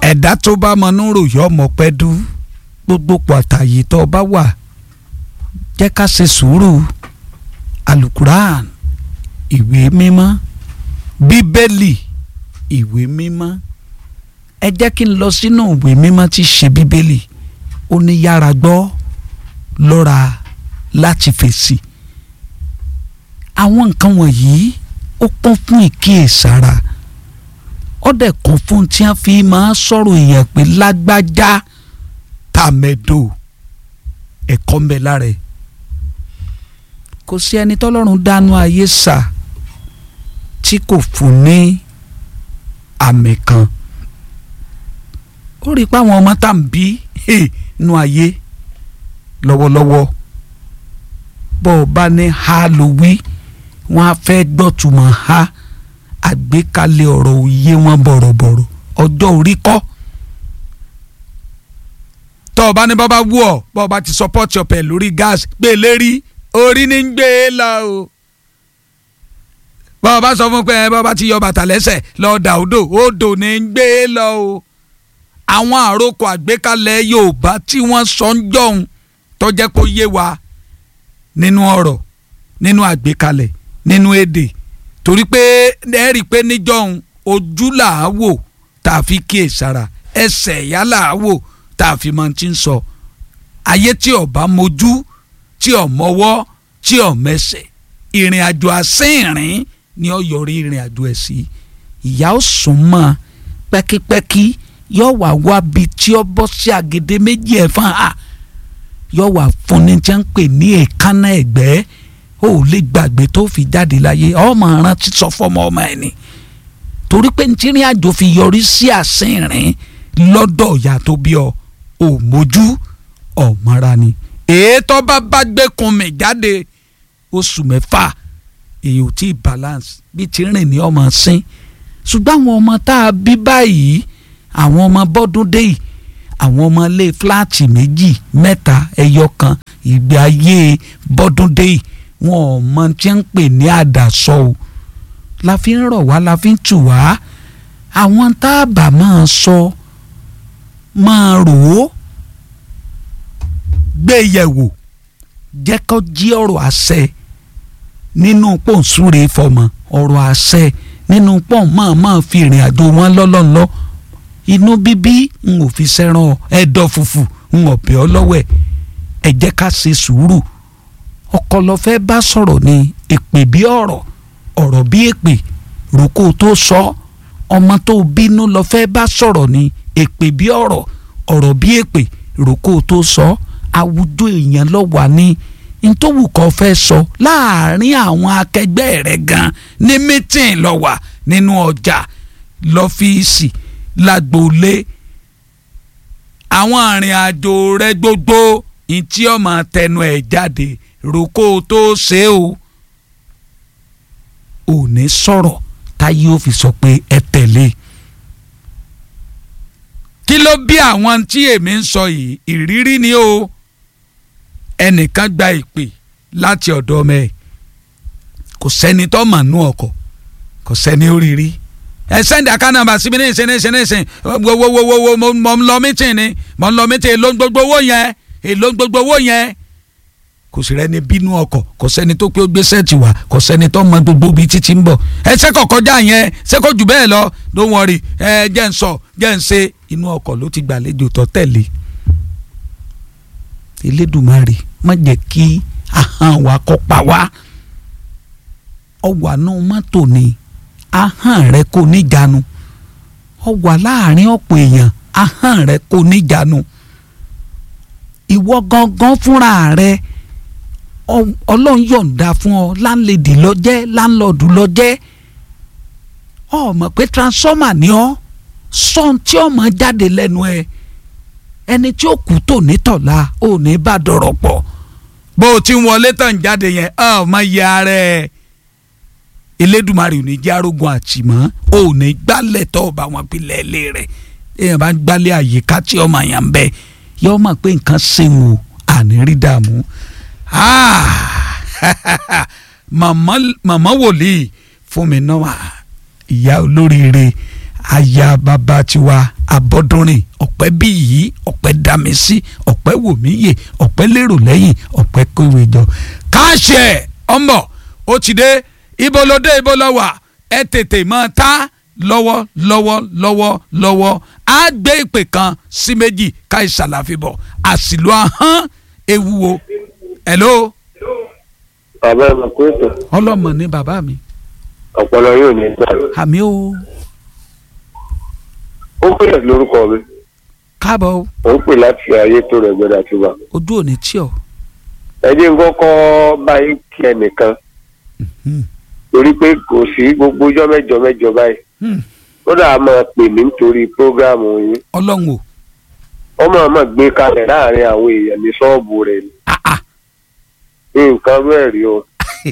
ẹ̀dá tó bá mọ núrò yọ ọmọ pẹ́ dú gbogbo pàtàyè tó bá wà jẹ́ ká ṣe sùúrù alukuran ìwé mímọ́ bíbélì ìwé mímọ́ ẹ jẹ́ kí n lọ sínú ìwé mímọ́ tí ṣe bíbélì ó ní yára gbọ́ lọ́ra láti fèsì àwọn nǹkan wọ̀nyí ó kún fún ìkíyèsára ó dẹ̀ kún fún tí wọ́n fi máa sọ̀rọ̀ èèyàn pé lágbájá tàmẹ̀dò ẹ̀kọ́ ń bẹ lára ẹ̀ kò sí ẹni tọ́lọ́run dánú ayé sà tí kò fún ní àmì kan ó rí i pé àwọn ọmọ tá à ń bí nínú ayé lọ́wọ́lọ́wọ́ bọ́ ọ bá ní ha ló wí wọ́n á fẹ́ gbọ́tùmọ̀ ha àgbékalẹ̀ ọ̀rọ̀ òye wọn bọ̀rọ̀bọ̀rọ̀ ọjọ́ orí kọ́ tọ́ ọ bá ní bàbá wú ọ bọ́ ọ bá ti support ọ̀pẹ̀ lórí gas gbé lérí orí ní ń gbé e lọ o bọ́ ọ bá sọ fún pé ẹ bọ́ ọ bá ti yọ bàtà lẹ́sẹ̀ lọ́ọ́ dà odò odò ní ń gbé e lọ o àwọn àròkọ àgbékalẹ̀ Yorùbá tí wọ́n sọ ń jọ̀hún tó jẹ́ kó yé wa nínú ọ̀rọ̀ nínú àgbékalẹ̀ nínú èdè torí pé ẹ rí i pé níjọ́hún ojú là á wò tá a fi kíyè sára ẹsẹ̀ ìyá là á wò tá a fi máa ti ń sọ ayé tí ọba mojú tí ò mọwọ́ tí ò mẹsẹ̀ ìrìn àjò àsìnrìn ni ó yọrí ìrìn àjò ẹ̀ sí ìyá ó sùn mọ́ pẹ́kípẹ́kí yóò wá wá bi tí ó bọ́ sí àgèdè méjì ẹ̀ fún ha yóò wá fún ní tí wọ́n ń pè ní èékánná ẹ̀gbẹ́ ó lè gbàgbé tó fi jáde láyé ọmọ rántí sọ fọmọ ọmọ ẹ̀ ni torí pé ntírin àjò fi yọrí sí àsìnrìn lọ́dọ̀ ìyá tó bí ọ ò mójú ọ̀mọ́ra ni ètò bá bá gbé kun mi jáde oṣù mẹ́fà èyí ò tí ì balance bí ti rìn ní ọmọ sín ṣùgbọ́n àwọn ọmọ tá a bí báyìí àwọn ọmọ bọ́dún dé yìí àwọn ọmọ ilé fúláàtì méjì mẹ́ta ẹyọ kan ìgbé ayé bọ́dún dé yìí wọn ò mọ tí ń pè ní àdàsọ o la fi ń rọ̀ wá la fi ń tù wá àwọn tá a bá máa sọ máa rò ó gbé yẹ̀wò jẹ́ kó jí ọ̀rọ̀ àṣẹ nínú pòǹsúre fọmọ ọ̀rọ̀ àṣẹ nínú pọ́ùn máa máa fi ìrìn àjò wọn lọ́lọ́lọ́ inú bíbí n ò fi sẹ́ràn ẹ̀dọ̀ fùfù n ò bẹ̀ ọ́ lọ́wọ́ ẹ̀ ẹ jẹ́ ká ṣe sùúrù ọkọ lọ fẹ́ bá sọ̀rọ̀ ni èpè bí ọ̀rọ̀ ọ̀rọ̀ bí èpè ròkó tó sọ ọmọ tó bínú lọ fẹ́ bá sọ̀rọ̀ ni èpè bí ọ̀rọ̀ ọ̀rọ̀ bí èpè ròkó tó sọ àwùjọ èèyàn lọ wà ní ntòwù kan fẹ́ sọ láàárín àwọn akẹgbẹ́ rẹ̀ gan ní mítìn lọ wà nínú ọjà lọ́fíìsì lágboolé àwọn arìn àjò rẹ̀ gbogbo ntí ọmọ tẹnu ẹ̀ jáde roko tó ṣe o ò ní sọ̀rọ̀ táyé ó fi sọ pé ẹ tẹ̀lé kí ló bí àwọn tí èmi ń sọ yìí ìrírí ni o ẹnìkan gba ìpè láti ọ̀dọ̀ ọmọ ẹ̀ kò sẹ́ni tó mà nú ọkọ̀ kò sẹ́ni ó rí rí ẹ sẹ́ndì àkànnàmà síbi ní ìsìn ní ìsìn ní ìsìn wowowowo mo ń lọ mítìn ni mo ń lọ mítìn èlò gbogbo owó yẹn èlò gbogbo owó yẹn kò sí rẹni bínú ọkọ̀ kò sẹ́ni tó pé ó gbé sẹ́ẹ̀tì wá kò sẹ́ni tó mọ gbogbo ibi títí ń bọ̀ ẹ sẹ́kọ̀ kọjá yẹn sẹ́kọ̀ jù bẹ́ẹ̀ lọ don't worry ẹ jẹ́ ń sọ jẹ́ ń ṣe inú ọkọ̀ ló ti gbàlejò tó tẹ̀lé Elédùmarè má jẹ́ kí ahọ́n wa kó pa wá ọwà náà mọ́tò ni ahọ́n rẹ kò níjànú ọwà láàrin ọ̀pọ̀ èèyàn ahọ́n rẹ kò níjànú ìwọ gangan fúnra rẹ ọlọ́run yọ̀ǹda fún ọ láńlẹ́dì lọ́jẹ́ láńlọ́ọ̀dù lọ́jẹ́ ọ mọ̀ pé transformer ni ọ sọ́n tí ọmọ jáde lẹ́nu ẹ ẹni tí ó kú tò ní tọ̀la ò ní bá dọ̀rọ̀ pọ̀ bó o ti ń wọlé tàn jáde yẹn ọ mọ iye ara ẹ Elédùmarè ò ní jẹ́ arógun àtìmọ́ ò ní gbálẹ̀ tọ́ ọba wọn pilẹ̀ ilé rẹ̀ èèyàn bá ń gbálẹ̀ àyíká tí ọmọ yẹn ń bẹ yọ mọ̀ pé nǹkan ṣe wò àní rí dààmú màmá wòlíì fún mi náà ìyá olóríire aya bàbá tiwa abọ́dúnrin ọ̀pẹ́ bí yìí ọ̀pẹ́ dami sí ọ̀pẹ́ wòmíyè ọ̀pẹ́ lérò lẹ́yìn ọ̀pẹ́ kówé jọ káṣẹ ọmọ ó ti dé ibo ló dé ibo ló wà ẹ tètè mọ ta lọ́wọ́ lọ́wọ́ lọ́wọ́ lọ́wọ́ á gbé ìpè kan sí méjì ká ìsàlàfíbọ̀ àsìlò ahọ́n ewu o hello bàbá ẹ̀ mọ̀ pé ètò ọlọ́mọ ní bàbá mi ọ̀pọ̀lọ yóò ní gbà. àmì o ó pèlè lórúkọ mi káàbọ̀ o ó ń pè láti ayé tó rẹ̀ gbẹdà tó wà. ojú ò ní tí ọ. ẹ jẹ́ nǹkan kọ́ báyìí kí ẹnìkan torí pé kò sí gbogbo ọjọ́ mẹ́jọ mẹ́jọ báyìí Hmm. ó dà á máa pè mí nítorí prógráàmù yín ọlọ́run o ó máa máa gbé kalẹ̀ láàrin àwọn èèyàn ní ṣọ́ọ̀bù rẹ̀ ni Ah, ah. nǹkan bẹ́ẹ̀ rí o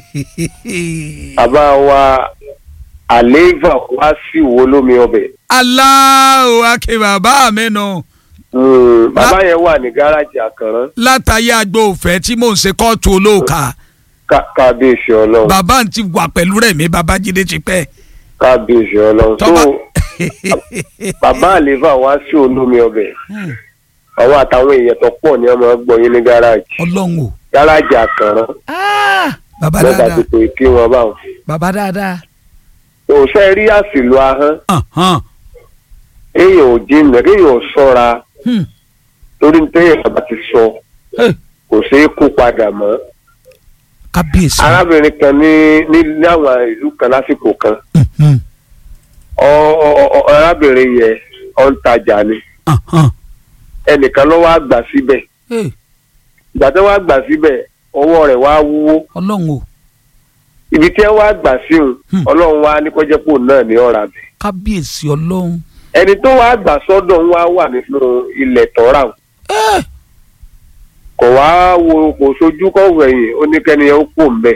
bàbá wa àlééfà wá sí wo lómi ọbẹ̀ aláwo ake bàbá mi nù Hmm, bàbá yẹn wà ní gáràjì àkànrán látàyè àgbo òfẹ́ tí mò ń ṣe kóòtù olóòka Ká- kábíyèsí ọlọ́run bàbá ń ti wà pẹ̀lú rẹ̀ mi babájídé ti pẹ́ kábíyèsí ọlọ́run tó tọ́ba bàbá àlééfà wá sí olómi ọbẹ̀ àwọn àtàwọn èèyàn tó pọ̀ ní ọmọ gbọ́ yín ní gáràjì ọlọ́run o gáràjì àkànrán Ah, bàbá lọ́ba dáadáa ti pè kí wọ́n bá wọn. bàbá dáadáa òṣè rí àsìlò ahọ́n Ahán. èèyàn ò jìnnà kéèyàn ò sọ́ra Hmm. torí ní téèyàn bàbá ti sọ Eh, kò ṣeé kú padà mọ́. kábíyèsí arábìnrin kan ní ní ní àwọn ìlú kan lásìkò kan Mhm. ọ- ọ- ọ- arábìnrin yẹn ọ ń tajà ni Ahán. ẹnìkan ló wá gbà síbẹ̀ Eh, ìgbà tó wá gbà síbẹ̀ ọwọ́ rẹ̀ wá wúwo ọlọ́run o ibi tí ẹ wá gbà sí òun Hmm. ọlọ́run wá ní kọ́jẹ́pò náà ní ọ̀rà bẹ̀. kábíyèsí ọlọ́run ẹni tó wá gbà sọ́dọ̀ ń wá wà nínú ilẹ̀ tọ́ra òun. Eh, kò wá wo kò sojú kọ wẹ̀yìn ó ní kẹ́ni yẹn ó kú mbẹ.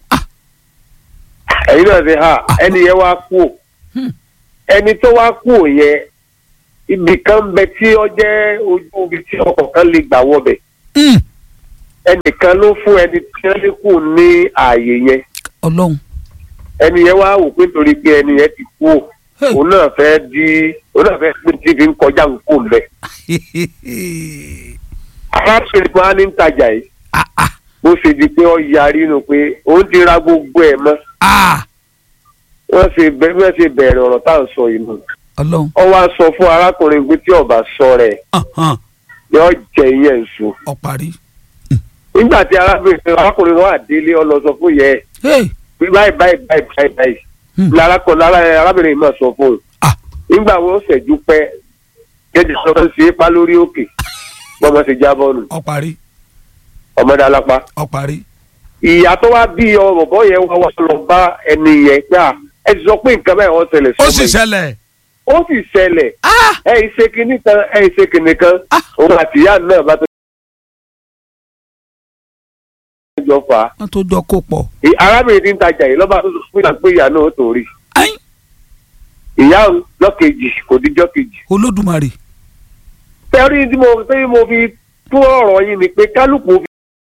ẹ̀yin náà ṣe ha ẹni yẹn wá kú Hmm. ẹni tó wá kú yẹn ibì kan bẹ tí ó jẹ́ ojú ibi tí ọkọ̀ kan lè gbà wọbẹ̀ mm, ẹnìkan ló fún ẹni tí wọ́n lè kú ní ààyè yẹn ọlọ́run ẹni yẹn wá wò pé nítorí pé ẹni yẹn ti kú o Hey. òun náà fẹ́ di òun náà fẹ́ pín tí fi ń kọjá kú mbẹ. arábìnrin kan á ní ń tajà yìí Ah, ah, bó ṣe di pé ó yarí nu pé òun ti ra gbogbo ẹ̀ mọ́ ah, wọ́n ṣe bẹ- wọ́n ṣe bẹ̀rẹ̀ ọ̀rọ̀ tá à ń sọ yìí nù. ọlọ́run ó wá sọ fún arákùnrin pé tí ọba sọ rẹ̀ Ahán. yóò jẹ ìyẹn nsú. ọ̀parí nígbà tí arábìnrin arákùnrin wa délé ó lọ sọ fún yẹ ẹ Eh, pé báyìí báyìí báyìí báyìí báyìí Hmm. lárakùnrin lára arábìnrin yìí máa sọ fún un. Ah. nígbà wo ṣẹ́jú pẹ́ jẹ́jẹ́ sọ fún ṣe é pa lórí òkè bọ́mọ ṣe jábọ́ nù ọ̀parí ọmọdé alápá. ọ̀parí ìyá tó wá bí ọmọ bọ́ yẹn wá wá lọ bá ẹni yẹn pé à ẹ ti sọ pé nǹkan bẹ́ẹ̀ wọ́n ṣẹlẹ̀ ó sọ́mọ sì yìí. ṣẹlẹ̀ ó sì ṣẹlẹ̀ Ah, ẹ ì ṣe kinní kan ẹ ì ṣe kinní kan Ah. òun àti ìyá náà bá tó jọ fà á wọ́n tó jọ kó pọ̀ Ì- arábìnrin tí ń tajà yìí lọ́ba tó sọ fún ìyá pé ìyá náà ó tó rí Ẹ́n, ìyá òun lọ́kejì kò díjọ́ kejì. olódùmarè tẹ́rí tí mo tí mo fi tún ọ̀rọ̀ yín ni pé kálukú